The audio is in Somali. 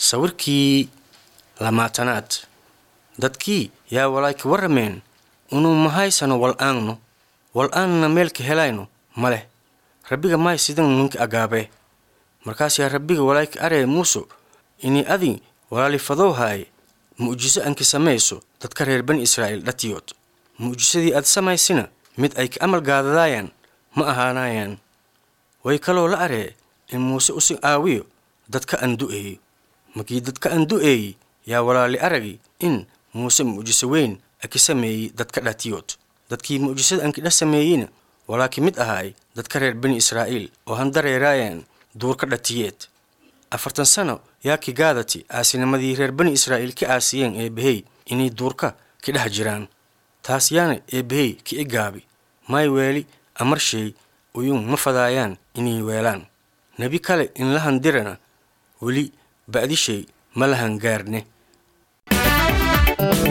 sawirkii lamaatanaad dadkii yaa walaayka warrameen unu mahaysano wal'aanno wal'aanna meelka helayno ma leh rabbiga mahay sidan ninka agaabee markaas yaa rabbiga walaayka aree muuso inii adi walaalifadow haaye mu'jiso anki samayso dadka reer bani israa'iil dhatiyood mu'jisadii aad samaysina mid ay ka amal gaadadaayaan ma ahaanayaan way kaloo la aree in muuse usi aawiyo dadka andu'eeyo markii dadka andu'eeyi yaa walaali aragi in muuse mu'jiso weyn aki sameeyey dadka dhatiyood dadkii mu'jisada ankidha sameeyeyna walaa ki mid ahaay dadka reer bani israa'iil oo handareeraayaan duurka dhatiyeed afartan sano yaa ki gaadati aasinimadii reer bani israa'iil ka aasiyeen eebbahey inay duurka ka dhex jiraan taas yaana eebbahey ki i gaabi may weeli amarsheey uyun ma fadaayaan inay weelaan nebi kale in la handirana weli ba'dishay ma lahan gaarne